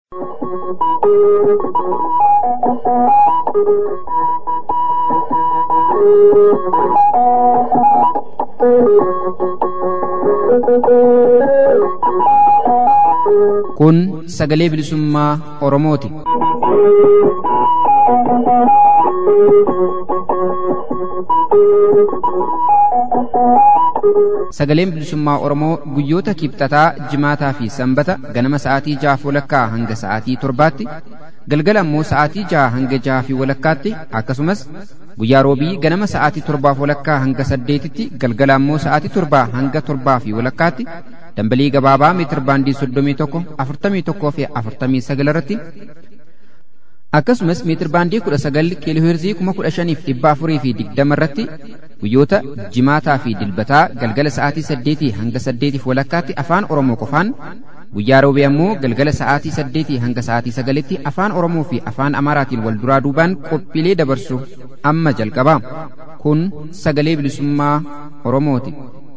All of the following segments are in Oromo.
Kun sagalee bilisummaa Oromooti. Sagaleen bilisummaa Oromoo guyyoota kibxataa, jimaataa fi sanbata ganama sa'aatii jahaaf walakkaa hanga sa'aatii torbaatti, galgala immoo sa'aatii jaha hanga jaha fi walakkaatti akkasumas guyyaa roobii ganama sa'aatii torbaaf walakkaa hanga saddeetitti galgala immoo sa'aatii torbaa hanga torbaa fi walakkaatti dambalii gabaabaa meetir baandii soddomii tokko afurtamii tokkoo fi afurtamii sagal irratti akkasumas meetir baandii kudha sagal kiilooheerzii kuma kudha shaniif dhibba afurii fi digdama irratti guyyoota jimaataa fi dilbataa galgala sa'aatii saddeetii hanga saddeetiif walakkaatti afaan oromoo qofaan guyyaa roobee ammoo galgala sa'aatii saddeetii hanga sa'aatii sagalitti afaan oromoo fi afaan amaaraatiin wal duraa duubaan qophiilee dabarsu amma jalqaba kun sagalee bilisummaa oromooti.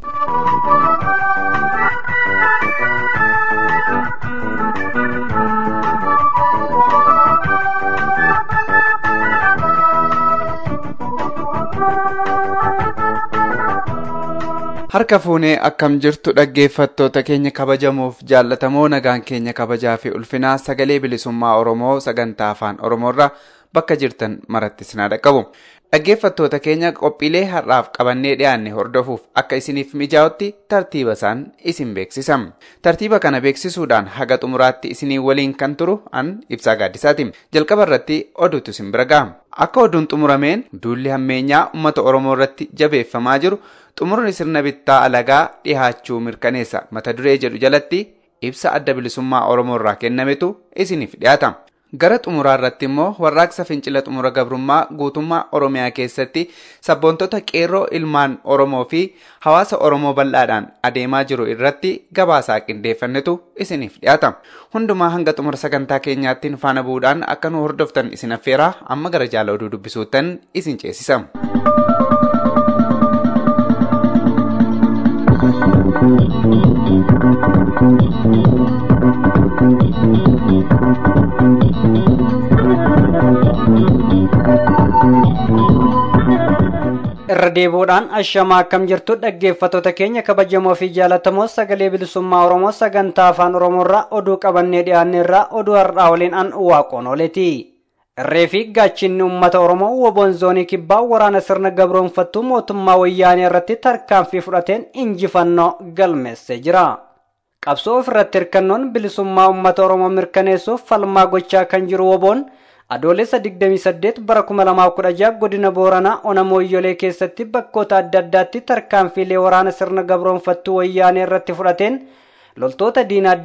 Harka fuunee akkam jirtu dhaggeeffattoota keenya kabajamuuf jaallatamoo nagaan keenya kabajaa fi ulfinaa sagalee bilisummaa Oromoo sagantaa afaan Oromoorraa bakka jirtan maratti sinaa dhaqqabu. Dhaggeeffattoota keenya qophiilee har'aaf qabannee dhiyaanne hordofuuf akka isiniif mijaa'utti tartiiba isaan isin beeksisam. Tartiiba kana beeksisuudhaan haga xumuraatti isinii waliin kan turu an ibsaa gaaddisaati. Jalqaba irratti oduutu isin bira ga'a. Akka oduun xumurameen duulli hammeenyaa uummata Oromoo irratti jabeeffamaa jiru xumurni sirna bittaa alagaa dhihaachuu mirkaneessa mata duree jedhu jalatti ibsa adda bilisummaa Oromoo irraa kennametu isiniif dhiyaata. Gara xumuraa irratti immoo warraaqsa fincila xumura gabrummaa guutummaa Oromiyaa keessatti sabboontota qeerroo ilmaan Oromoo fi hawaasa Oromoo bal'aadhaan adeemaa jiru irratti gabaasaa qindeeffannetu isiniif dhiyaata. Hundumaa hanga xumura sagantaa keenyaatti faana bu'uudhaan akka nu hordoftan isin affeeraa amma gara jaala oduu dubbisuuttan isin ceesisa. irra deebuudhaan ashamaa akkam jirtu dhaggeeffattoota keenya kabajamoo fi jaalatamoo sagalee bilisummaa oromoo sagantaa afaan oromoorraa oduu qabannee dhiyaanneerraa oduu har'aa waliin an waaqoon oleeti irree fi gaachinni uummata oromoo woboon zoonii kibbaa waraana sirna gabroonfattuu mootummaa wayyaanee irratti tarkaanfii fudhateen injifannoo galmeessee jira qabsoo ofirratti hirkannoon bilisummaa uummata oromoo mirkaneessuuf falmaa gochaa kan jiru woboon adoolessa 28 bara 2016 godina booranaa ona mooyyolee keessatti bakkoota adda addaatti tarkaanfiilee waraana sirna gabroonfattuu wayyaanee irratti fudhateen loltoota diinaa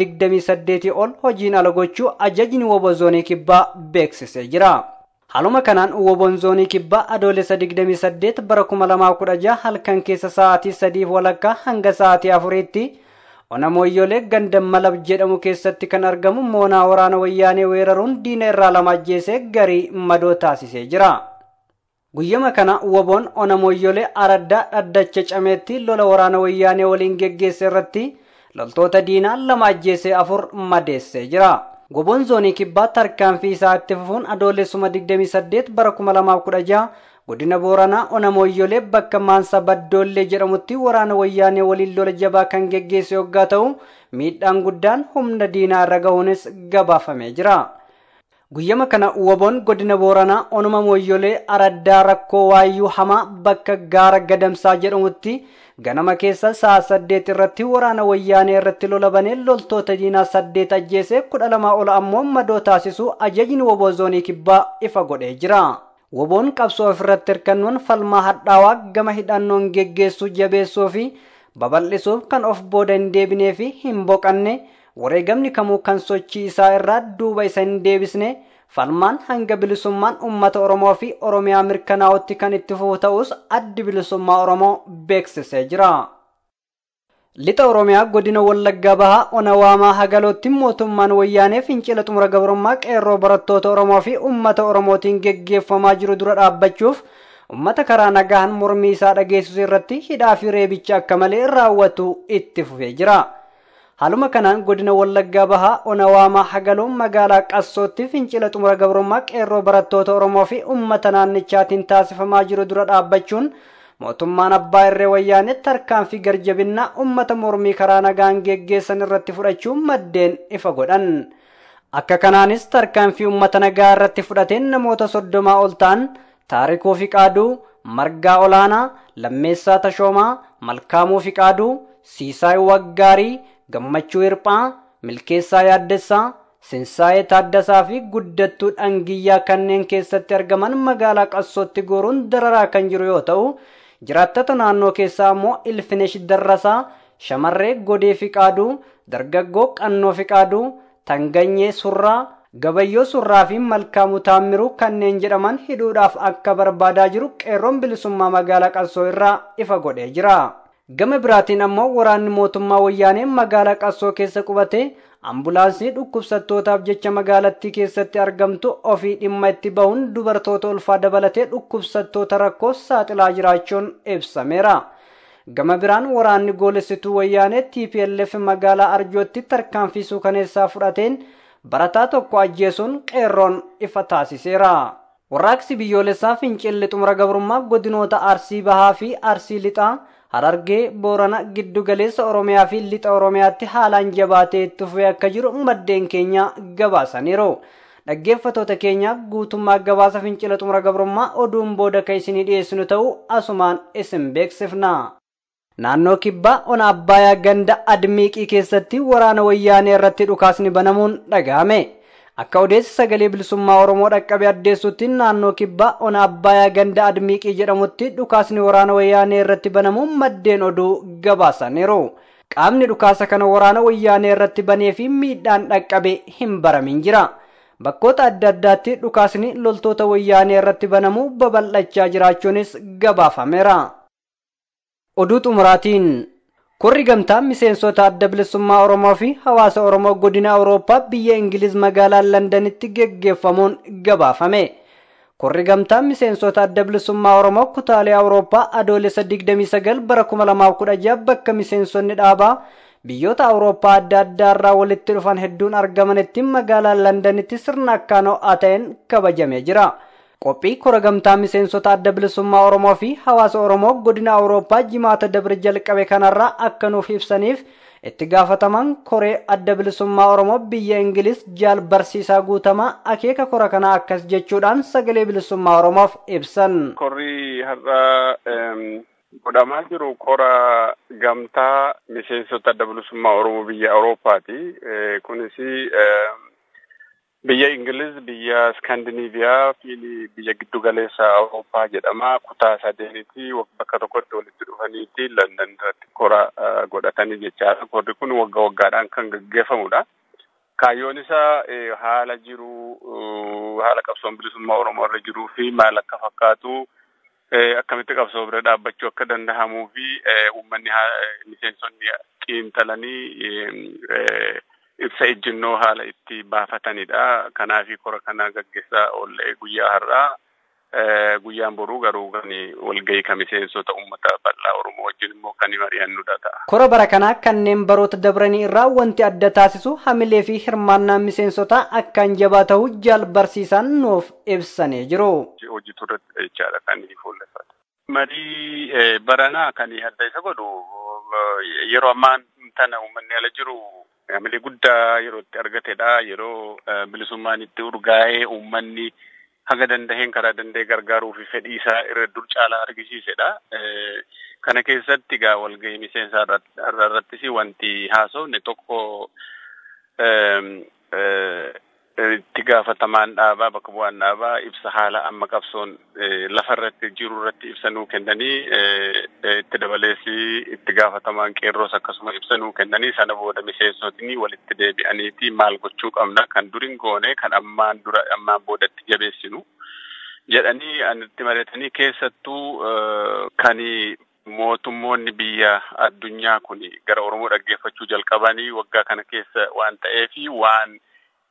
28 ol hojiin ala gochuu ajajni wobo zoonii kibbaa beeksisee jira. Haaluma kanaan woboon zoonii kibbaa adoolessa 28 bara 2016 halkan keessa sa'aatii 3 walakkaa hanga sa'aatii 4tti ona mooyyolee ganda malab jedhamu keessatti kan argamu moonaa waraana wayyaanee weeraruun diina irraa lama ajjeesee garii madoo taasisee jira. Guyyama kana woboon ona mooyyolee araddaa dhaddacha cameetti lola waraana wayyaanee waliin geggeesse irratti loltoota diinaa lama ajjeesee afur madeessee jira. Woboon zoonii kibbaa tarkaanfii isaa itti fufuun adoolessuma 28 bara 2016 godina booranaa ona mooyyolee bakka maansa baddoollee jedhamutti waraana wayyaanee waliin lola jabaa kan geggeesse yoggaa ta'u miidhaan guddaan humna diinaa irra gahuunis gabaafamee jira. Guyyama kana woboon godina booranaa onuma mooyyolee araddaa rakkoo waayyuu hamaa bakka gaara gadamsaa jedhamutti ganama keessa sa'a saddeet irratti waraana wayyaanee irratti lola banee loltoota diinaa saddeet ajjeesee kudha lama ol ammoo madoo taasisuu ajajni woboo zoonii kibbaa ifa godhee jira. Woboon qabsoo ofirratti hirkannoon falmaa hadhaawaa gama hidhannoon geggeessuu jabeessuu fi babal'isuuf kan of booda hin deebinee fi hin boqanne wareegamni kamuu kan sochii isaa irraa duuba isa hin deebisne falmaan hanga bilisummaan uummata Oromoo fi Oromiyaa mirkanaa'utti kan itti fufu ta'us addi bilisummaa Oromoo beeksisee jira. Lixa Oromiyaa godina Wallaggaa Bahaa Ona Waamaa Hagalootti mootummaan wayyaanee fincila xumura gabrummaa qeerroo barattoota Oromoo fi uummata Oromootiin geggeeffamaa jiru dura dhaabbachuuf uummata karaa nagaan mormii isaa dhageessisu irratti hidhaa fi reebicha akka malee raawwatu itti fufee jira. haaluma kanaan godina wallaggaa bahaa onawaamaa hagaloon magaalaa qassootti fincila xumura gabrummaa qeerroo barattoota oromoo fi ummata naannichaatiin taasifamaa jiru dura dhaabbachuun mootummaan abbaa irree wayyaanee tarkaanfii garjabinnaa ummata mormii karaa nagaan geggeessan irratti fudhachuu maddeen ifa godhan akka kanaanis tarkaanfii ummata nagaa irratti fudhateen namoota soddomaa ol ta'an taarikuu fiqaaduu margaa olaanaa lammeessaa tashoomaa malkaamuu fiqaaduu siisaay waggaarii gammachuu hirphaa milkeessaa yaaddessaa sinsaa'ee taaddasaa fi guddattuu dhangiyyaa kanneen keessatti argaman magaalaa qassootti gooruun dararaa kan jiru yoo ta'u jiraattota naannoo keessaa immoo ilfinesh darrasaa shamarree godee fiqaaduu dargaggoo qannoo fiqaaduu tanganyee surraa gabayyoo surraa fi malkaamuu taammiruu kanneen jedhaman hidhuudhaaf akka barbaadaa jiru qeerroon bilisummaa magaalaa qassoo irraa ifa godhee jira. gama biraatiin ammoo waraanni mootummaa wayyaanee magaalaa qassoo keessa qubate ambulaansii dhukkubsattootaaf jecha magaalattii keessatti argamtu ofii dhimma itti bahuun dubartoota ulfaa dabalatee dhukkubsattoota rakkoo saaxilaa jiraachuun ibsameera. gama biraan waraanni goolessituu wayyaanee tplf magaalaa arjootti tarkaanfii suukaneessaa fudhateen barataa tokko ajjeesuun qeerroon ifa taasiseera. warraaqsi biyyoolessaa fincilli xumura gabrummaa godinoota arsii bahaa fi arsii lixaa harargee boorana giddu galeessa oromiyaa fi lixa oromiyaatti haalaan jabaatee itti fufee akka jiru maddeen keenya gabaasaniiru dhaggeeffatoota keenya guutummaa gabaasa fincila xumura gabrummaa oduun booda kan isinii dhiyeessinu ta'uu asumaan isin beeksifna naannoo kibbaa ona abbaayaa ganda admiiqii keessatti waraana wayyaanee irratti dhukaasni banamuun dhaga'ame akka odeessi sagalee bilisummaa oromoo dhaqqabe addeessutti naannoo kibbaa ona abbaayaa ganda admiiqii jedhamutti dhukaasni waraana wayyaanee irratti banamuun maddeen oduu gabaasaniiru qaamni dhukaasa kana waraana wayyaanee irratti banee fi miidhaan dhaqqabe hin baramin jira bakkoota adda addaatti dhukaasni loltoota wayyaanee irratti banamuu babal'achaa jiraachuunis gabaafameera oduu xumuraatiin Kurri gamtaa miseensota adda bilisummaa Oromoo fi hawaasa Oromoo godina Awurooppaa biyya Ingiliz magaalaa Londanitti geggeeffamuun gabaafame. Kurri gamtaa miseensota adda bilisummaa Oromoo kutaalee Awurooppaa adoolessa 29 bara 2016 bakka miseensonni dhaabaa biyyoota Awurooppaa adda addaa irraa walitti dhufan hedduun argamanitti magaalaa Londanitti sirna akkaan ho'aa ta'een kabajamee jira. qophii kora gamtaa miseensota adda bilisummaa oromoo fi hawaasa oromoo godina awurooppaa jimaata dabre jalqabe kanarraa akka nuuf ibsaniif itti gaafataman koree adda bilisummaa oromoo biyya ingiliz jaal barsiisaa guutamaa akeeka kora kanaa akkas jechuudhaan sagalee bilisummaa oromoof ibsan. korri har'a godhamaa jiru kora gamtaa miseensota adda bilisummaa oromoo biyya awurooppaati kunis biyya ingiliz biyya skandinaaviyaa fi biyya giddu galeessa awurooppaa jedhama kutaa sadeenitti bakka tokkotti walitti dhufaniitti landan irratti kora godhatanii jechaadha korri kun waggaa waggaadhaan kan gaggeeffamudha kaayyoon isaa haala jiru haala qabsoon bilisummaa oromoo irra jiruu fi maal akka fakkaatu akkamitti qabsoo bira dhaabbachuu akka danda'amuu fi uummanni miseensonni xiinxalanii ibsa ejjennoo haala itti baafatanidha. Kanaafi kora kana gaggeessaa oollee guyyaa har'aa guyyaan boruu garuu kan walgahii kan miseensota uummata bal'aa Oromoo wajjin immoo kan mari'annudha ta'a. Kora bara kanaa kanneen baroota dabranii irraa wanti adda taasisu hamilee fi hirmaannaan miseensotaa akkaan jabaa ta'uu jaal barsiisaan nuuf ibsanii jiru. Hojjetu irratti jechaadha kan fuulleffatu. Marii baranaa kan adda isa godhu yeroo ammaan tana uummanni ala jiru hamilee guddaa yeroo itti argatedha. Yeroo bilisummaan itti urgaa'ee uummanni haga dandaheen karaa danda'e gargaaruu fi fedhii isaa irra dur caalaa argisiisedha. Kana keessatti egaa walgahii miseensaa irrattis wanti haasofne tokko itti gaafatamaan dhaabaa bakka bu'aan dhaabaa ibsa haala amma qabsoon lafa irratti jiru irratti ibsa nuu kennanii itti dabaleessi itti gaafatamaan qeerroos akkasuma ibsa nuu kennanii sana booda miseensotni walitti deebi'aniiti maal gochuu qabna kan durin goone kan ammaan dura ammaan boodatti jabeessinu jedhanii anitti mari'atanii keessattuu kan mootummoonni biyya addunyaa kun gara Oromoo dhaggeeffachuu jalqabanii waggaa kana keessa waan ta'eefi waan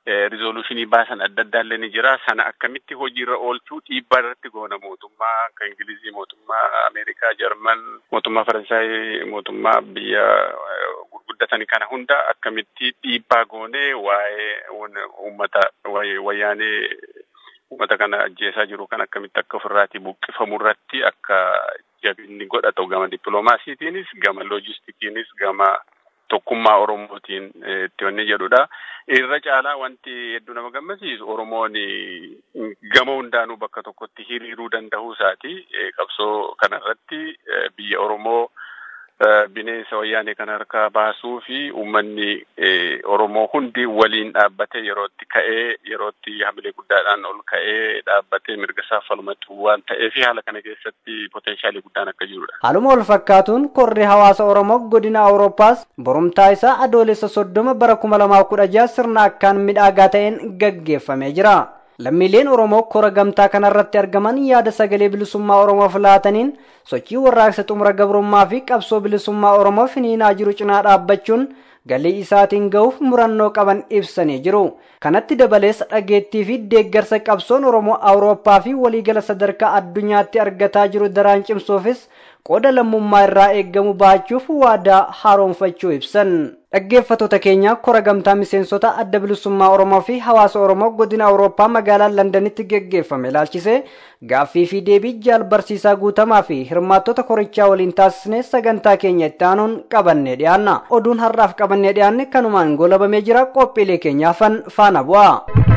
rizoluushinii baasan adda addaallee ni jira. Sana akkamitti hojiirra oolchuu dhiibbaa irratti goona mootummaa akka Ingilizii, mootummaa Ameerikaa, Jarman, mootummaa Faransaay, mootummaa biyya gurguddatanii kana hunda akkamitti dhiibbaa goonee waa'ee uummata wayyaanee uummata kana ajjeesaa jiru kan akkamitti akka ofirraatii buqqifamu irratti akka jabinni godhatu gama dippiloomaasiitiinis gama loojistikiinis gama tokkummaa Oromootiin itti wanni jedhudha. Irra caalaa wanti hedduu nama gammachiisu Oromoon gama hundaanuu bakka tokkotti hiriiruu danda'uu isaati. Qabsoo kanarratti biyya Oromoo bineensa wayyaanee kana harkaa baasuu fi uummanni Oromoo hundi waliin dhaabbatee yerootti ka'ee yerootti hamilee guddaadhaan ol ka'ee dhaabbatee mirga isaa falmatu waan ta'eef haala kana keessatti poteenshaalii guddaan akka jirudha. Haaluma wal fakkaatuun korri hawaasa Oromoo godina Awurooppaas borumtaa isaa adoolessa soddoma bara kuma lamaaf kudha jaha sirna akkaan midhaagaa ta'een gaggeeffamee jira. lammiileen oromoo kora gamtaa kanarratti argaman yaada sagalee bilisummaa oromoof laataniin sochii warraaqsa xumura gabrummaa fi qabsoo bilisummaa oromoof finiinaa jiru cinaa dhaabbachuun galii isaatiin ga'uuf murannoo qaban ibsanii jiru kanatti dabalees dhageettii fi deeggarsa qabsoon oromoo awurooppaa fi waliigala sadarkaa addunyaatti argataa jiru daraan cimsuufis qooda lammummaa irraa eeggamu baachuuf waadaa haaromfachuu ibsan dhaggeeffattoota keenya kora gamtaa miseensota adda bilisummaa oromoo fi hawaasa oromoo godina awurooppaa magaalaa londanitti geggeeffame ilaalchise gaaffii fi deebii jaal barsiisaa guutamaa fi hirmaattota korichaa waliin taasisnee sagantaa keenya itti aanuun qabannee dhiyaanna oduun har'aaf qabannee dhiyaanne kanumaan golabamee jira qophiilee keenyaafan faana bu'a.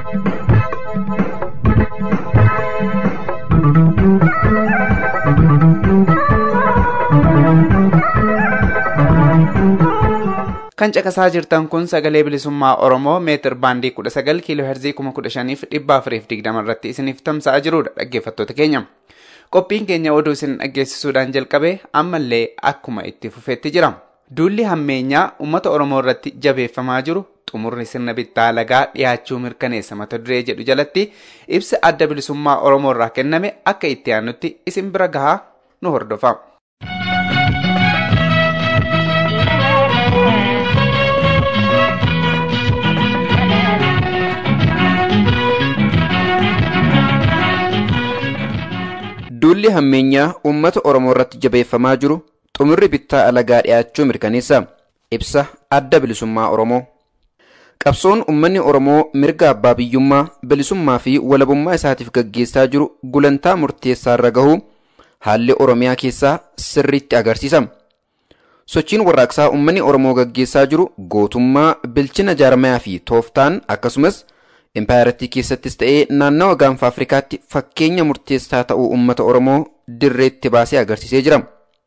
kan caqasaa jirtan kun sagalee bilisummaa oromoo meetir baandii kudha sagal kiiloo herzii kuma kudha shaniif dhibba afuriif digdama irratti isiniif tamsa'aa jirudha dhaggeeffattoota keenya qophiin keenya oduu isin dhaggeessisuudhaan jalqabe ammallee akkuma itti fufeetti jira duulli hammeenyaa uummata oromoo irratti jabeeffamaa jiru xumurri sirna bittaa lagaa dhiyaachuu mirkaneessa mata duree jedhu jalatti ibsa adda bilisummaa oromoo irraa kenname akka itti aanutti isin bira gahaa nu hordofa. Duulli hammeenyaa uummata Oromoo irratti jabeeffamaa jiru xumurri bittaa alagaa dhiyaachuu mirkaneessa. Ibsa adda bilisummaa Oromoo. Qabsoon uummanni Oromoo mirga abbaa biyyummaa, bilisummaa fi walabummaa isaatiif gaggeessaa jiru gulantaa murteessaa irra gahu haalli Oromiyaa keessaa sirriitti agarsiisa. Sochiin warraaqsaa uummanni Oromoo gaggeessaa jiru gootummaa, bilchina jaarmayaa fi tooftaan akkasumas Impaayarattii keessattis ta'ee naannawa gaanfa Afrikaatti fakkeenya murteessaa ta'uu uummata Oromoo dirreetti baasee agarsiisee jira.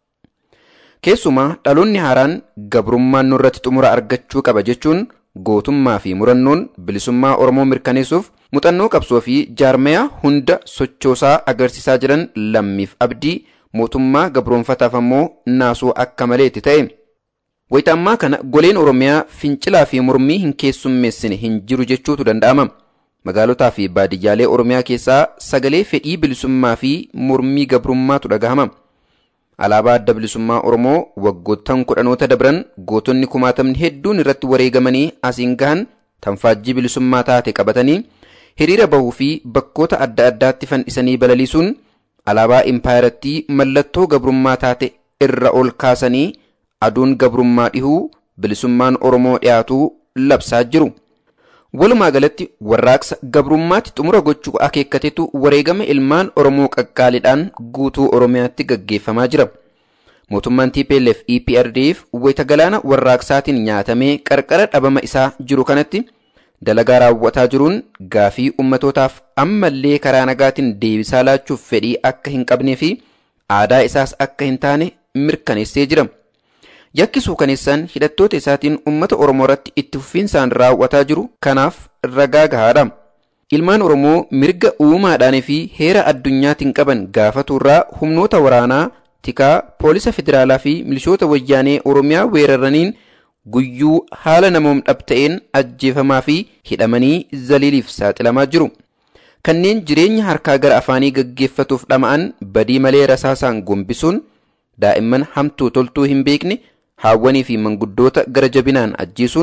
Keessumaa dhaloonni haaraan gabrummaan nurratti xumura argachuu qaba jechuun gootummaa fi murannoon bilisummaa Oromoo mirkaneessuuf muuxannoo qabsoo fi jaarmayaa hunda sochoosaa agarsiisaa jiran lammiif abdii mootummaa gabroonfataaf ammoo naasuu akka malee itti ta'e. Wayitaammaa kana goleen Oromiyaa fincilaa fi mormii hin keessummeessine hin jiru jechuutu danda'ama. Magaalotaa fi baadiyyaalee Oromiyaa keessaa sagalee fedhii bilisummaa fi mormii gabrummaatu dhagahama. Alaabaa adda bilisummaa Oromoo waggoottan kudhanoota dabran gootonni kumaatamni hedduun irratti wareegamanii asiin gahan tanfaajjii bilisummaa taate qabatanii hiriira bahuu fi bakkoota adda addaatti fannisanii balaliisuun alaabaa impaayarattii mallattoo gabrummaa taate irra ol kaasanii aduun gabrummaa dhihuu bilisummaan Oromoo dhiyaatuu labsaa jiru. Walumaa galatti warraaqsa gabrummaatti xumura gochuu akeekkatetu wareegama ilmaan Oromoo qaqqaaliidhaan guutuu Oromiyaatti gaggeeffamaa jira. Mootummaan TPLF EPRDF wayita galaana warraaqsaatiin nyaatamee qarqara dhabama isaa jiru kanatti dalagaa raawwataa jiruun gaafii ummatootaaf ammallee karaa nagaatiin deebisaa laachuuf fedhii akka hin qabnee fi aadaa isaas akka hin taane mirkaneessee jira. Yakki suukaneessaan hidhattoota isaatiin uummata Oromoo irratti itti fufiinsaan raawwataa jiru kanaaf ragaa gahaadha. Ilmaan Oromoo mirga uumaadhaan fi heera addunyaatiin qaban gaafaturraa humnoota waraanaa, tikaa, poolisa federaalaa fi milishoota wayyaanee Oromiyaa weeraraniin guyyuu haala namoom dhabta'een ajjeefamaa fi hidhamanii zaliiliif saaxilamaa jiru. Kanneen jireenya harkaa gara afaanii gaggeeffatuuf dhama'an badii malee rasaasaan gombisuun daa'imman hamtuu toltuu hin beekne haawwanii fi manguddoota gara jabinaan ajjeesuun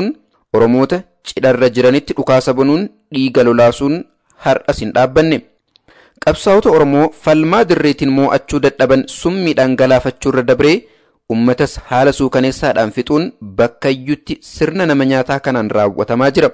oromoota cidharra jiranitti dhukaasa banuun dhiiga lolaasuun har'as hin dhaabbanne qabsaa'ota oromoo falmaa dirreetiin moo'achuu dadhaban summiidhaan galaafachuurra dabree ummatas haala suukaneessaadhaan fixuun bakkayyutti sirna nama nyaataa kanaan raawwatamaa jira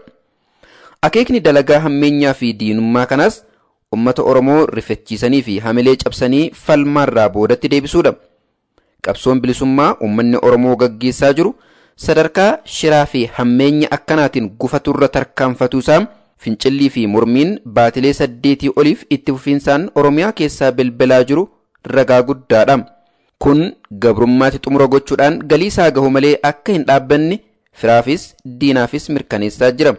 akeekni dalagaa hammeenyaa fi diinummaa kanaas ummata oromoo rifachiisanii fi hamilee cabsanii falmaarraa boodatti deebisuudha qabsoon bilisummaa ummanni oromoo gaggeessaa jiru sadarkaa shiraa fi hammeenya akkanaatiin gufaturra tarkaanfatuusaa fincillii fi mormiin baatilee saddeetii oliif itti fufiinsaan oromiyaa keessaa bilbilaa jiru ragaa guddaadha kun gabrummaatti xumura gochuudhaan galii isaa gahu malee akka hin dhaabbanne firaafis diinaafis mirkaneessaa jira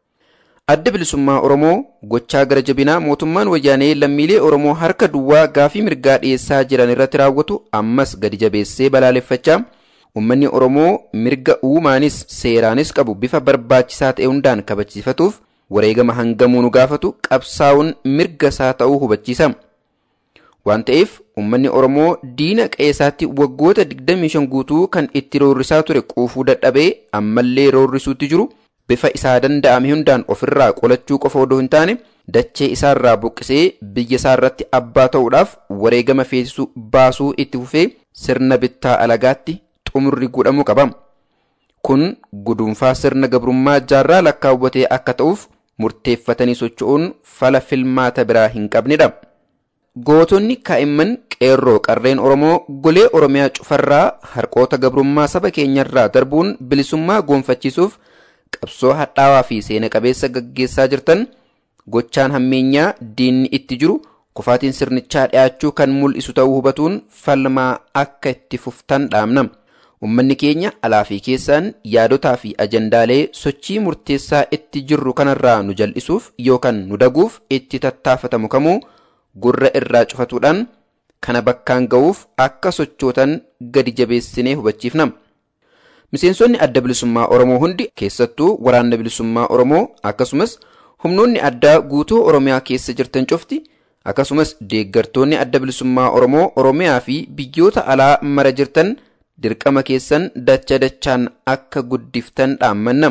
adda bilisummaa oromoo gochaa gara jabinaa mootummaan wayyaanee lammiilee oromoo harka duwwaa gaafii mirgaa dhiyeessaa jiran irratti raawwatu ammas gadi jabeessee balaaleffachaa ummanni oromoo mirga uumaanis seeraanis qabu bifa barbaachisaa ta'e hundaan kabachiifatuuf wareegama hangamuu nu gaafatu qabsaa'uun mirga isaa ta'uu hubachiisa waan ta'eef ummanni oromoo diina qeesaatti waggoota 25 guutuu kan itti roorrisaa ture quufuu dadhabee ammallee roorrisuutti jiru bifa isaa danda'ame hundaan ofirraa qolachuu qofa odoo hin taane dachee isaarraa buqqisee biyya isaarratti abbaa ta'uudhaaf wareegama feesisu baasuu itti fufee sirna bittaa alagaatti xumurri godhamuu qaba. Kun gudunfaa sirna gabrummaa jaarraa lakkaawwatee akka ta'uuf murteeffatanii socho'uun fala filmaata biraa hin qabnedha. Gootonni kaa'imman qeerroo qarreen Oromoo golee Oromiyaa cufarraa harqoota gabrummaa saba keenyarraa darbuun bilisummaa goonfachiisuuf qabsoo hadhaawaa fi seena qabeessa gaggeessaa jirtan gochaan hammeenyaa diinni itti jiru kufaatiin sirnichaa dhiyaachuu kan mul'isu ta'uu hubatuun falmaa akka itti fuftan dhaamna. Uummanni keenya alaa fi keessaan yaadotaa fi ajandaalee sochii murteessaa itti jirru kanarraa nu jal'isuuf yookaan nu daguuf itti tattaafatamu kamuu gurra irraa cufatuudhaan kana bakkaan ga'uuf akka sochootan gadi jabeessinee hubachiifna. Miseensonni adda bilisummaa Oromoo hundi keessattuu waraanna bilisummaa Oromoo akkasumas humnoonni addaa guutuu Oromiyaa keessa jirtan cufti akkasumas deeggartoonni adda bilisummaa Oromoo Oromiyaa fi biyyoota alaa mara jirtan dirqama keessan dacha dachaan akka guddiftan dhaammanna.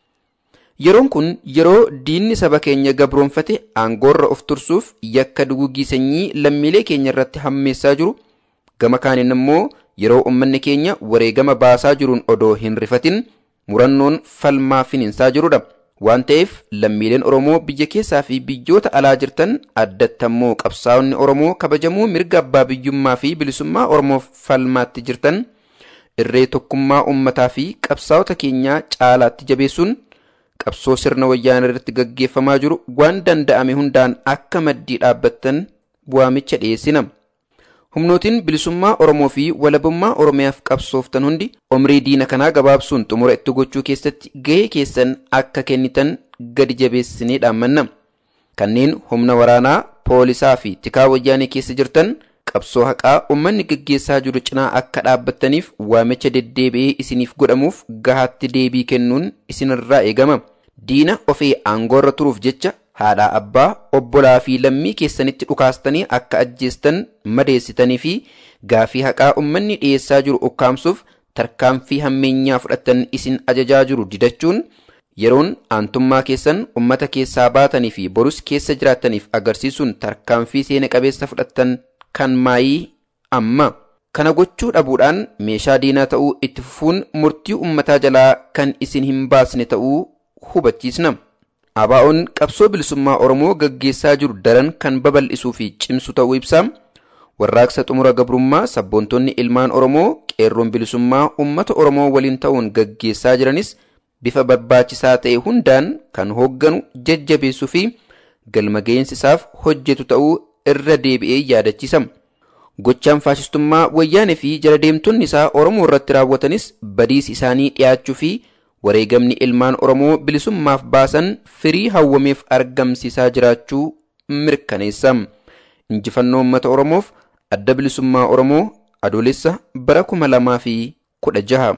Yeroon kun yeroo diinni saba keenya gabroonfate aangoorra of tursuuf yakka dugugii sanyii lammiilee keenya irratti hammeessaa jiru gama kaaniin immoo yeroo ummanni keenya wareegama baasaa jiruun odoo hin rifatin murannoon falmaa finiinsaa jirudha. Waan ta'eef lammiileen Oromoo biyya keessaa fi biyyoota alaa jirtan addattammoo qabsaa'onni Oromoo kabajamuu mirga abbaa biyyummaa fi bilisummaa Oromoof falmaatti jirtan irree tokkummaa ummataa fi qabsaa'ota keenyaa caalaatti jabeessuun qabsoo sirna wayyaanaa irratti gaggeeffamaa jiru waan danda'ame hundaan akka maddii dhaabbattan waamicha dhiyeessina. Humnootiin bilisummaa Oromoo fi walabummaa Oromiyaaf qabsooftan hundi umrii diina kanaa gabaabsuun xumura itti gochuu keessatti gahee keessan akka kennitan gadi jabeessinee dhaammanna. Kanneen humna waraanaa, poolisaa fi tikaa wayyaanee keessa jirtan qabsoo haqaa uummanni gaggeessaa jiru cinaa akka dhaabbattaniif waamicha deddeebi'ee isiniif godhamuuf gahaatti deebii kennuun isinirraa eegama. Diina ofii aangoorra turuuf jecha haadhaa abbaa obbolaa fi lammii keessanitti dhukaastanii akka ajjeestan madeessitanii fi gaafii haqaa ummanni dhiyeessaa jiru ukkaamsuuf tarkaanfii hammeenyaa fudhattan isin ajajaa jiru didachuun yeroon aantummaa keessan ummata keessaa baatanii fi borus keessa jiraattaniif agarsiisuun tarkaanfii seena qabeessa fudhattan kan maayii amma kana gochuu dhabuudhaan meeshaa diinaa ta'uu itti fufuun murtii ummataa jalaa kan isin hin baasne ta'uu hubachiisna. ABO'n qabsoo bilisummaa Oromoo gaggeessaa jiru daran kan babal'isuu fi cimsu ta'uu ibsa. Warraaqsa xumura gabrummaa sabboontonni ilmaan Oromoo qeerroon bilisummaa uummata Oromoo waliin ta'uun gaggeessaa jiranis bifa barbaachisaa ta'e hundaan kan hoogganu jajjabeessuu fi galma ga'insisaaf hojjetu ta'uu irra deebi'ee yaadachiisa. Gochaan faashistummaa wayyaanee fi jala deemtonni isaa Oromoo irratti raawwatanis badiis isaanii dhiyaachuu fi wareegamni ilmaan Oromoo bilisummaaf baasan firii hawwameef argamsiisaa jiraachuu mirkaneessa. Injifannoo uummata Oromoof adda bilisummaa Oromoo adoolessa bara kuma lamaa fi kudha jaha.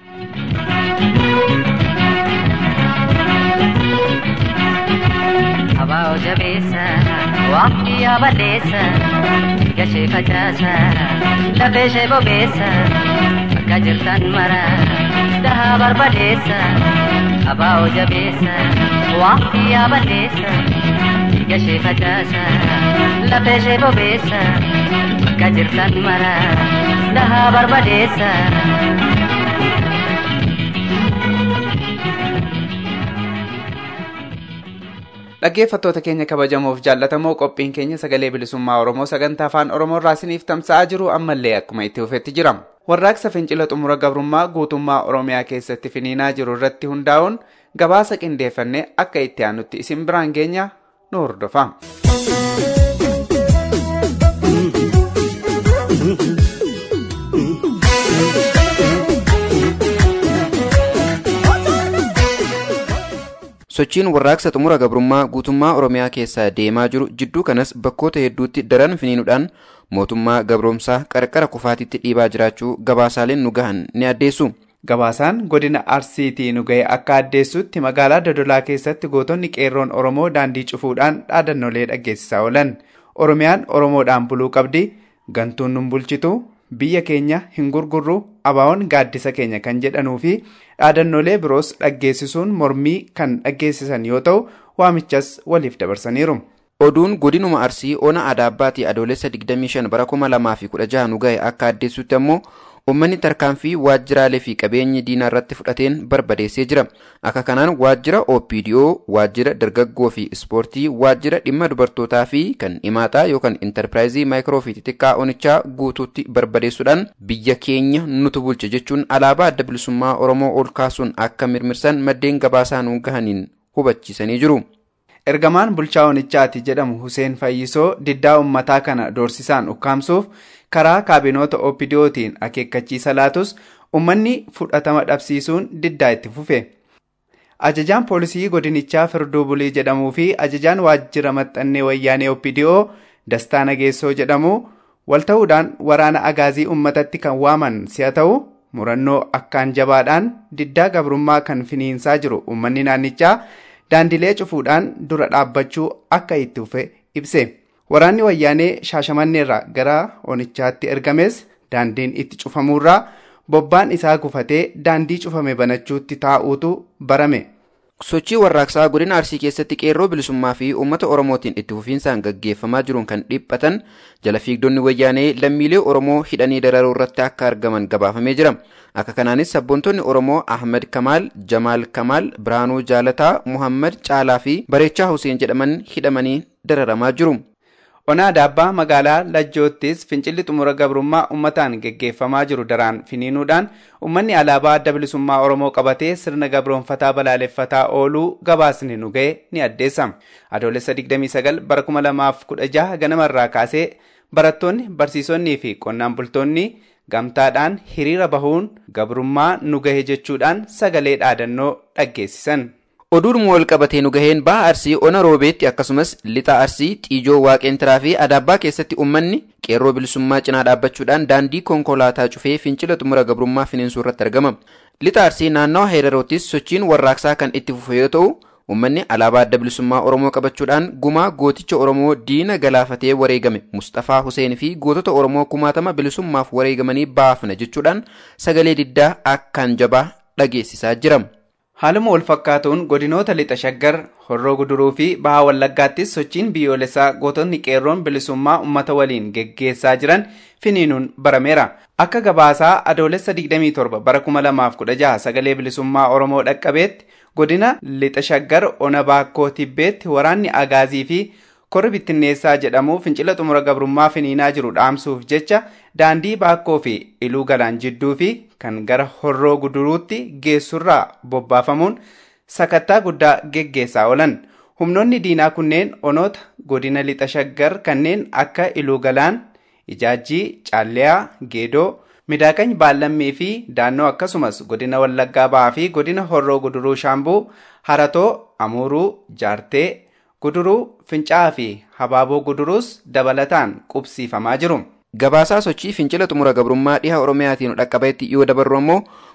Abaa jabeessa waaqni abaleessa gashee facaasa lafee ishee bobeessa akka jirtan mara dhahaa barbadeessa abaa'oo jabeessa waqtii yaabaleessa dhiiga ishee facaasa lafa ishee bobeessa bakka jirtan mara dhahaa barbadeessa. Dhaggeeffattoota keenya kabajamoof jaallatamoo qophiin keenya sagalee bilisummaa Oromoo sagantaa afaan Oromoo irraa isiniif tamsa'aa jiru ammallee akkuma itti fufetti jira. Warraaqsa fincila xumura gabrummaa guutummaa Oromiyaa keessatti finiinaa jiru irratti hundaa'uun gabaasa qindeeffannee akka itti aanutti isin biraan geenya nu hordofa. sochiin warraaqsa xumura gabrummaa guutummaa oromiyaa keessaa deemaa jiru jidduu kanas bakkoota hedduutti daran finiinuudhaan mootummaa gabroomsaa qarqara kufaatitti dhiibaa jiraachuu gabaasaaleen nu gahan ni addeessu. Gabaasaan godina Arsiitii nu ga'e akka addeessutti magaalaa Dodolaa keessatti gootonni qeerroon Oromoo daandii cufuudhaan dhaadannolee dhaggeessisaa oolan. Oromiyaan Oromoodhaan buluu qabdi, gantuun nun bulchitu, biyya keenya hin gurgurru, abaawoon gaaddisa keenya kan jedhanuu fi dhaadannolee biroos dhaggeessisuun mormii kan dhaggeessisan yoo ta'u waamichas waliif dabarsaniiru. Oduun godinuma Arsii ona Adaabbaatii adoolessa 25 bara 2016 nu ga'e akka addeessutti ammoo uummanni tarkaanfii waajjiraalee fi qabeenyi diinaa irratti fudhateen barbadeessee jira. Akka kanaan waajjira OPDO, waajjira dargaggoo fi ispoortii, waajjira dhimma dubartootaa fi kan himaataa yookaan intarpiraayizii maayikiroo fi xixiqqaa onichaa guutuutti barbadeessuudhaan biyya keenya nutu bulche jechuun alaabaa adda bilisummaa Oromoo ol kaasuun akka mirmirsan maddeen gabaasaa nu gahaniin hubachiisanii jiru. Ergamaan bulchaa onichaati jedhamu Huseen Fayyisoo diddaa uummataa kana doorsisaan ukkaamsuuf karaa kaabinoota OPDOtiin akeekkachiisa laatus uummanni fudhatama dhabsiisuun diddaa itti fufe. Ajajaan poolisii godinichaa Firduu Bulii jedhamuu fi ajajaan waajjira maxxannee wayyaanee OPDO Dastaa Nageessoo jedhamu wal ta'uudhaan waraana agaazii uummatatti kan waaman si'a ta'u murannoo akkaan jabaadhaan diddaa gabrummaa kan finiinsaa jiru uummanni naannichaa daandilee cufuudhaan dura dhaabbachuu akka itti fufe ibse. Waraanni wayyaanee shaashamanneerraa gara onichaatti ergames daandiin itti cufamuurraa bobbaan isaa gufatee daandii cufame banachuutti taa'uutu barame. Sochii warraaqsaa godina Arsii keessatti qeerroo bilisummaa fi uummata Oromootiin itti fufiinsaan gaggeeffamaa jiruun kan dhiphatan jala fiigdonni wayyaanee lammiilee Oromoo hidhanii dararuu irratti akka argaman gabaafamee jira. Akka kanaanis sabboontonni Oromoo Ahmed Kamaal, Jamaal Kamaal, Biraanuu Jaalataa, Muhammad Caalaa fi Bareechaa Huseen jedhaman hidhamanii dararamaa jiru. Onaa daabbaa magaalaa Lajjoottis fincilli xumura gabrummaa uummataan geggeeffamaa jiru daraan finiinuudhaan uummanni alaabaa adda bilisummaa Oromoo qabatee sirna gabroonfataa balaaleffataa ooluu gabaasni nu ga'e ni addeessama. Adoolessa 29 bara 2016 ganamarraa kaasee barattoonni, barsiisonnii fi qonnaan bultoonni gamtaadhaan hiriira bahuun gabrummaa nu gahe jechuudhaan sagalee dhaadannoo dhaggeessisan. Oduudhuma wal qabatee nu gaheen baha Arsii ona roobeetti akkasumas lixa Arsii xiijoo waaqeentiraa fi adaabbaa keessatti uummanni qeerroo bilisummaa cinaa dhaabbachuudhaan daandii konkolaataa cufee fincila xumura gabrummaa finiinsuu irratti argama. Lixa Arsii naannawa Heeraroottis sochiin warraaqsaa kan itti fufe yoo ta'u uummanni alaabaa adda bilisummaa Oromoo qabachuudhaan gumaa gooticha Oromoo diina galaafatee wareegame Mustafaa Huseen fi gootota Oromoo kumaatama bilisummaaf wareegamanii baafna jechuudhaan sagalee diddaa akkaan jabaa dhageessisaa jira. Haaluma wal fakkaatuun godinoota lixa shaggar horroo guduruu fi bahaa wallaggaattis sochiin biyyoolessaa gootonni qeerroon bilisummaa uummata waliin geggeessaa jiran finiinuun barameera. Akka gabaasaa adoolessa 27 bara 2016 sagalee bilisummaa Oromoo dhaqqabeetti godina lixa shaggar ona baakkoo tibbeetti waraanni agaazii fi korri bittinneessaa jedhamu fincila xumura gabrummaa finiinaa jiru dhaamsuuf jecha daandii baakkoo fi iluu galaan jidduu fi kan gara horroo guduruutti geessurraa bobbaafamuun sakattaa guddaa geggeessaa oolan. Humnoonni diinaa kunneen onoota godina lixa shaggar kanneen akka iluu galaan, ijaajjii, caalliyaa, geedoo, midaaqany baallammii fi daannoo akkasumas godina wallaggaa ba'aa fi godina horroo guduruu shaambuu, haratoo, amuuruu, jaartee, guduruu, fincaa'aa fi habaaboo guduruus dabalataan qubsiifamaa jiru. Gabaasaa sochii fincila xumura gabrummaa dhiha Oromiyaatiin dhaqqabeetti yoo dabarru ammoo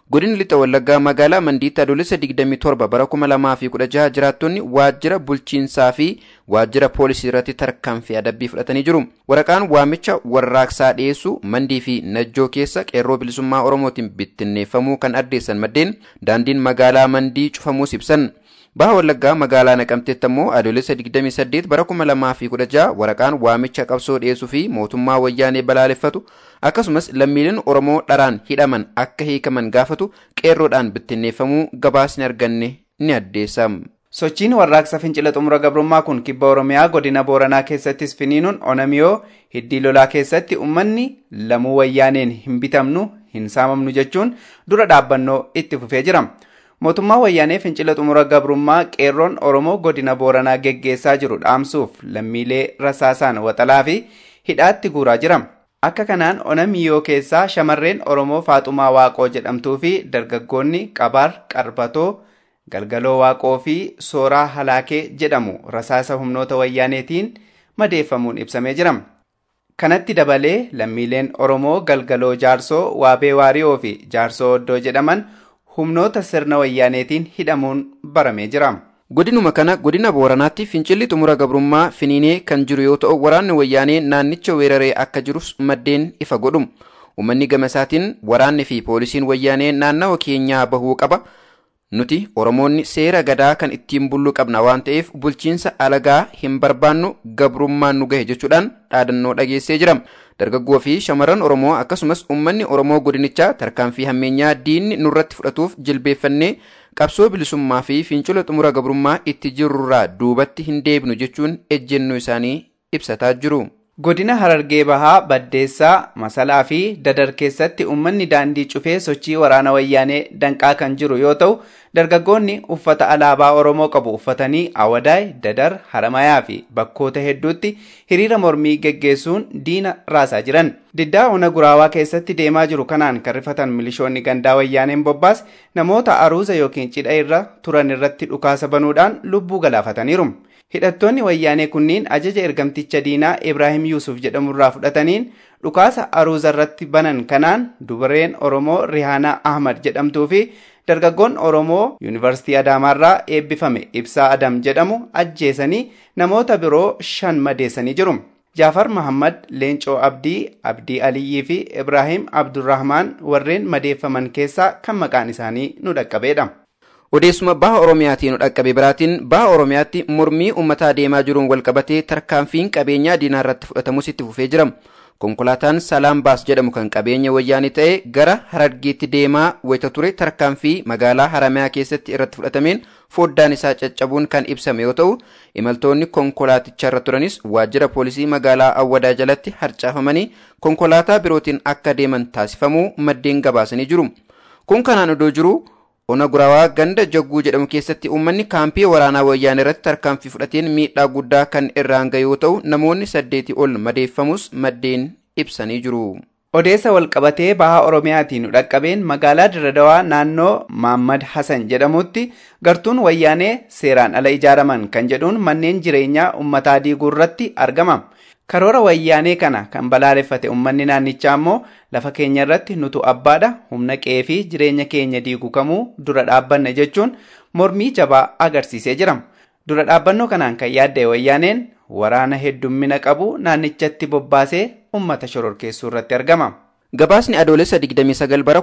godina lixa wallaggaa magaalaa mandiitti adoolessa 27 bara 2016 jiraattonni waajjira bulchiinsaa fi waajjira poolisii irratti tarkaanfii adabbii fudhatanii jiru waraqaan waamicha warraaqsaa dhiyeessu mandii fi najjoo keessa qeerroo bilisummaa oromootiin bittinneeffamuu kan addeessan maddeen daandiin magaalaa mandii cufamuus ibsan baha wallaggaa magaalaa naqamteetti ammoo adoolessa 28 bara 2016 waraqaan waamicha qabsoo dhiyeessuu fi mootummaa wayyaanee balaaleffatu akkasumas lammiileen oromoo dharaan hidhaman akka hiikaman gaafatu qeerroodhaan bittinneeffamuu gabaasni arganne ni addeessa. Sochiin warraaqsa fincila xumura gabrummaa kun kibba Oromiyaa godina Booranaa keessattis finiinuun onamiyoo hiddii lolaa keessatti uummanni lamuu wayyaaneen hin bitamnu hin saamamnu jechuun dura dhaabbannoo itti fufee jira. Mootummaa wayyaanee fincila xumura gabrummaa qeerroon Oromoo godina Booranaa geggeessaa jiru dhaamsuuf lammiilee rasaasaan waxalaa fi hidhaatti guuraa jira. Akka kanaan onamiyoo keessaa shamarreen Oromoo Faaxumaa Waaqoo jedhamtuu fi dargaggoonni Qabaar Qarbatoo Galgaloo Waaqoo fi Sooraa Halaakee jedhamu rasaasa humnoota wayyaaneetiin madeeffamuun ibsamee jira. Kanatti dabalee lammiileen Oromoo Galgaloo Jaarsoo Waabee Waariyoo fi Jaarsoo Oddoo jedhaman humnoota sirna wayyaaneetiin hidhamuun baramee jira. Godinuma kana godina Booranaatti fincilli xumura gabrummaa finiinee kan jiru yoo ta'u waraanni wayyaanee naannicha weeraree akka jirus maddeen ifa godhu. Uummanni gama isaatiin waraanni fi poolisiin wayyaanee naannawa keenyaa bahuu qaba. Nuti Oromoonni seera gadaa kan ittiin bullu qabna waan ta'eef bulchiinsa alagaa hin barbaannu gabrummaan nu gahe jechuudhaan dhaadannoo dhageessee jira. Dargaggoo fi shamarran Oromoo akkasumas uummanni Oromoo godinichaa tarkaanfii hammeenyaa diinni nurratti fudhatuuf jilbeeffannee qabsoo bilisummaa fi fincila xumura gabrummaa itti jirurraa duubatti hin deebinu jechuun ejjennoo isaanii ibsataa jiru. Godina Harargee Bahaa, Baddeessaa, Masalaa fi Dadar keessatti uummanni daandii cufee sochii waraana wayyaanee danqaa kan jiru yoo ta'u, dargaggoonni uffata alaabaa Oromoo qabu uffatanii Awadaay, Dadar, Haramayaa fi bakkoota hedduutti hiriira mormii geggeessuun diina raasaa jiran. Diddaa ona guraawaa keessatti deemaa jiru kanaan kan rifatan milishoonni gandaa wayyaaneen bobbaas namoota aruuza yookiin cidha irra turan irratti dhukaasa banuudhaan lubbuu galaafataniiru. Hidhattoonni wayyaanee kunniin ajaja ergamticha diinaa Ibraahim Yuusuf jedhamurraa fudhataniin dhukaasa aruuza irratti banan kanaan dubareen Oromoo Rihaanaa Ahmad jedhamtuu fi dargaggoon Oromoo Yuunivarsiitii Adaamaarraa eebbifame Ibsaa Adam jedhamu ajjeesanii namoota biroo shan madeessanii jiru. Jaafar Mahammad, Leencoo Abdii, Abdii Aliyyii fi Ibraahim Abdurrahmaan warreen madeeffaman keessaa kan maqaan isaanii nu dhaqqabeedha. Odeessuma baha Oromiyaatiin nu dhaqqabe biraatiin baha Oromiyaatti mormii uummataa deemaa jiruun walqabatee tarkaanfiin qabeenyaa diinaa irratti fudhatamus itti fufee jira. Konkolaataan Salaam Baas jedhamu kan qabeenya wayyaanii ta'e gara Harargeetti deemaa wayita ture tarkaanfii magaalaa Haramayaa keessatti irratti fudhatameen foddaan isaa caccabuun kan ibsame yoo ta'u, imaltoonni konkolaatichaa irra turanis waajjira poolisii magaalaa Awwadaa jalatti harcaafamanii konkolaataa birootiin akka deeman taasifamuu maddeen gabaasanii jiru. Kun kanaan odoo jiru Ona guraawaa ganda jagguu jedhamu keessatti uummanni kaampii waraanaa wayyaanee irratti tarkaanfii fudhateen miidhaa guddaa kan irraan gahe yoo ta'u namoonni saddeeti ol madeeffamus maddeen ibsanii jiru. Odeessa walqabatee bahaa Oromiyaatiin nu dhaqqabeen magaalaa Dirradawaa naannoo Maammad Hasan jedhamutti gartuun wayyaanee seeraan ala ijaaraman kan jedhuun manneen jireenyaa uummataa diiguu irratti argama. Karoora wayyaanee kana kan balaaleffate uummanni naannichaa ammoo lafa keenya irratti nutu abbaadha humna qe'ee fi jireenya keenya diiguu kamuu dura dhaabbanna jechuun mormii jabaa agarsiisee jira. Dura dhaabbannoo kanaan kan yaadde wayyaaneen waraana heddummina qabu naannichatti bobbaasee uummata shororkeessuu irratti argama. Gabaasni adoolessa 29 bara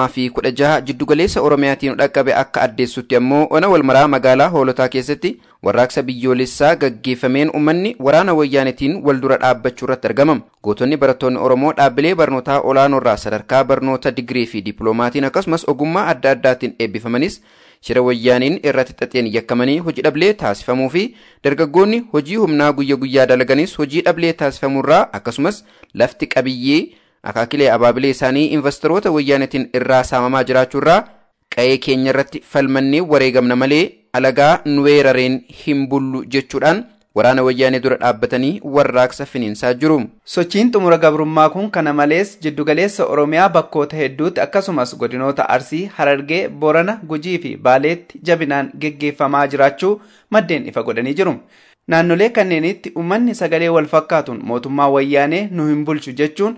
2016 jiddugaleessa Oromiyaatiin dhaqqabe akka addeessutti ammoo ona walmaraa magaalaa hoolotaa keessatti warraaqsa biyyoolessaa gaggeeffameen uummanni waraana wayyaanetiin wal dura dhaabbachuu irratti argamam. Gootonni barattoonni Oromoo dhaabbilee barnootaa olaanoo irraa sadarkaa barnoota digirii fi dippiloomatiin akkasumas ogummaa adda addaatiin eebbifamanis shira wayyaaniin irratti xaxeen yakkamanii hojii dhablee taasifamuu fi dargaggoonni hojii humnaa guyya guyyaa dalaganis hojii dhablee taasifamuurraa akkasumas lafti qabiyyee akaakilee abaabilee isaanii investoroota wayyaanetiin irraa saamamaa jiraachuurraa qa'ee keenya irratti falmannee wareegamna malee alagaa nu weerareen hin bullu jechuudhaan waraana wayyaanee dura dhaabbatanii warraaqsa finiinsaa jiru. Sochiin xumura gabrummaa kun kana malees jiddugaleessa Oromiyaa bakkoota hedduutti akkasumas godinoota Arsii, Harargee, Borana, Gujii fi Baaleetti jabinaan geggeeffamaa jiraachuu maddeen ifa godhanii jiru. Naannolee kanneenitti uummanni sagalee wal fakkaatuun mootummaa wayyaanee nu hin bulchu jechuun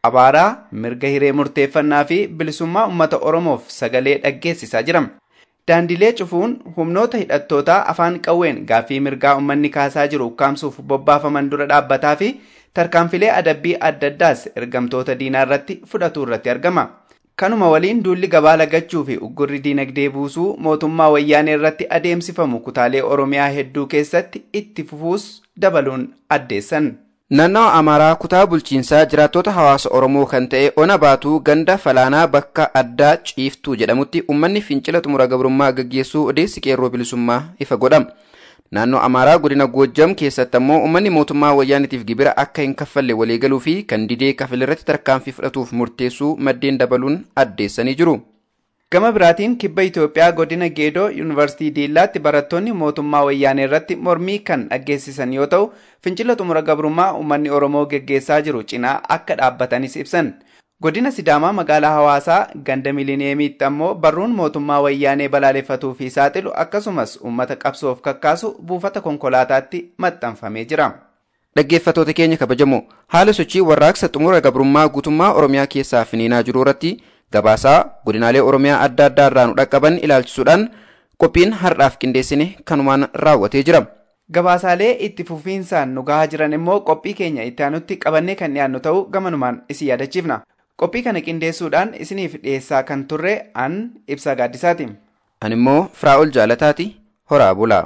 abaaraa mirga hiree murteeffannaa fi bilisummaa uummata oromoof sagalee dhaggeessisaa jira daandilee cufuun humnoota hidhattootaa afaan qawween gaaffii mirgaa uummanni kaasaa jiru ukkaamsuuf bobbaafaman dura dhaabbataa fi tarkaanfilee adabbii adda addaas ergamtoota diinaa irratti fudhatu irratti argama kanuma waliin duulli gabaa lagachuu fi uggurri diinagdee buusuu mootummaa wayyaanee irratti adeemsifamu kutaalee oromiyaa hedduu keessatti itti fufuus dabaluun addeessan. Naannawa Amaaraa kutaa bulchiinsaa jiraattota hawaasa Oromoo kan ta'e Ona Baatuu ganda Falaanaa bakka addaa Ciiftuu jedhamutti uummanni fincila xumura gabrummaa gaggeessuu odeessi qeerroo bilisummaa ifa godhama. Naannoo Amaaraa godina Goojjam keessatti ammoo uummanni mootummaa wayyaanitiif gibira akka hin kaffalle waliigaluu fi kan didee kafalirratti tarkaanfii fudhatuuf murteessuu maddeen dabaluun addeessanii jiru. Gama biraatiin kibba Itoophiyaa godina Geedoo Yuunivarsiitii Diillaatti barattoonni mootummaa wayyaanee irratti mormii kan dhaggeessisan yoo ta'u, fincila xumura gabrummaa uummanni Oromoo geggeessaa jiru cinaa akka dhaabbatanis ibsan. Godina Sidaamaa magaalaa Hawaasaa ganda Milineemiitti ammoo barruun mootummaa wayyaanee balaaleffatuu fi saaxilu akkasumas uummata qabsoof kakkaasu buufata konkolaataatti maxxanfamee jira. Dhaggeeffattoota keenya kabajamoo haala sochii warraaqsa xumura gabrummaa guutummaa Oromiyaa keessaa finiinaa jiru irratti gabaasaa godinaalee oromiyaa adda addaa irraa nu dhaqqaban ilaalchisuudhaan qophiin har'aaf qindeessine kanumaan raawwatee jira. Gabaasaalee itti fufiinsaan nu gahaa jiran immoo qophii keenya itti aanutti qabannee kan dhiyaannu ta'uu gamanumaan isin yaadachiifna. Qophii kana qindeessuudhaan isiniif dhiyeessaa kan turre an ibsaa gaaddisaati. An immoo Firaa'ol Jaalataati horaa bulaa.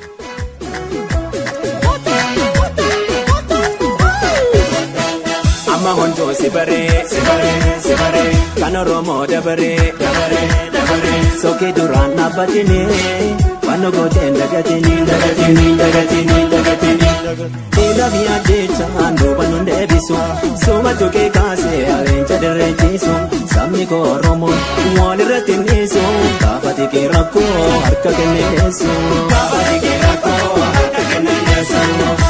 amma hunduu si baree si baree si baree kan oromoo dabaree dabaree dabaree sookee duraan dhaabbatini waan gooteen dagatini dagatini dagatini dagatini dhiira biyya jecha duuba nun deebisu suuma tuqee kaasee aleenca dirreechisu sabni koo oromoo waan irratti niisu gaafa xiqqee rakkoo harka kenneessu gaafa xiqqee rakkoo harka kenneessu.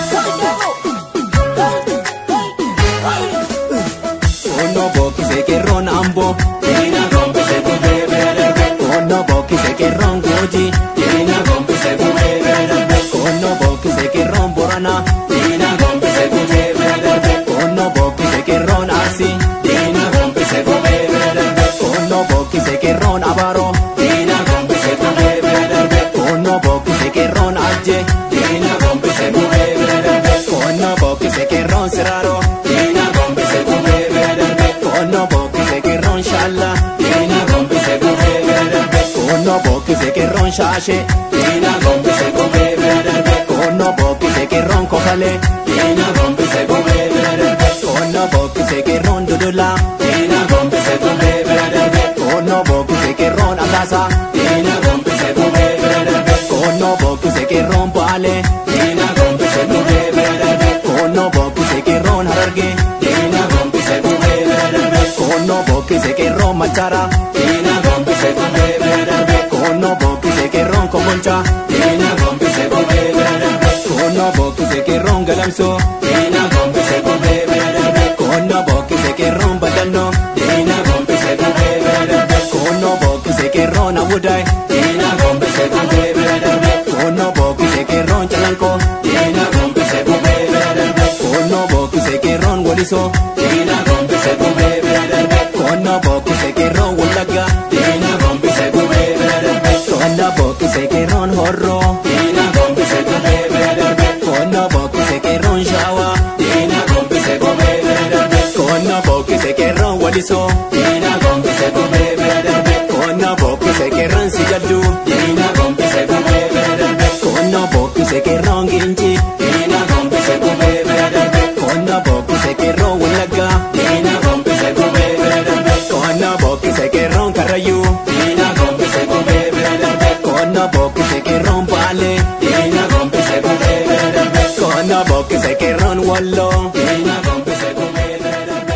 Ono bokkise kerroon amboo diina gombise gubee bira darbe. Ono bokkise kerroon gooji diina gombise gubee bira darbe. Ono bokkise kerroon boranaa diina gombise gubee bira darbe. Ono bokkise kerroon arsii diina gombise gubee bira darbe. Ono bokkise kerroon abaaroo diina gombise gubee bira darbe. Ono bokkise kerroon ajjee diina gombise gubee bira darbe. Ono bokkise kerroon siraaroo diina gombise gubee bira darbe. Ono bokkise kerroon shaallaa diina gombise gubee bira darbe. Ono bokkise kerroon shaashee diina gombise gubee bira darbe. Ono bokkise kerroon kofalee diina gombise gubee bira darbe. Ono bokkise kerroon dudulaa diina gombise gubee bira darbe. Ono bokkise kerroon asaasaa diina gombise gubee bira darbe. Ono bokkise kerroon baalee diina gombise gubee bira darbe. Ono bokkise kerroon harargee diina gombise gubee bira darbe. Ono bokkise kerroon macharaa diina gombise gubee bira darbe. Ono bokkise kerroon kombolchaa diina gombise gubee bira darbe. Ono bokkise kerroon galamsoo diina gombise gubee bira darbe. Ono bokkise kerroon badannoo diina gombise gubee bira darbe. Ono bokkise kerroon awudaay diina gombise gubee bira darbe. Ono bokkise kerroon calankoo diina gombise gubee bira darbe. Ono bokkise kerroon walisoo diina gombise gubee bira darbe. Ono bokkise kerroon wallaggaa diina gombise gubee bira darbe. Ono bokkise kerroon horroo diina gombise gubee bira darbe. Ono bokkise kerroon shaawaa diina gombise gubee bira darbe. Ono bokkise kerroon walisoo diina gombise gubee bira darbe. Ono bokkise kerroon sijadduu diina gombise gubee bira darbe. Ono bokkise kerroon gincii diina gombise gubee bira darbe. Ono bokkise kerroon wallaggaa diina gombise gubee bira darbe. Ono bokkise kerroon karrayyuu diina gombise gubee bira darbe. Ono bokkise kerroon baalee diina gombise gubee bira darbe. Ono bokkise kerroon walloo diina gombise gubee bira darbe.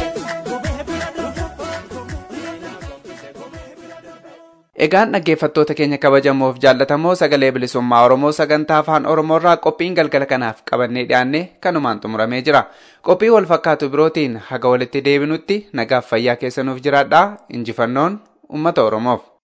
Egaan dhaggeeffattoota keenya kabajamoof jaallatamoo sagalee bilisummaa Oromoo sagantaa afaan Oromoorraa qophiin galgala kanaaf qabannee dhiyaanne kanumaan xumuramee jira. Qophii wal fakkaatu birootiin haga walitti deebinutti nagaaf fayyaa keessanuuf jiraadhaa injifannoon uummata Oromoof.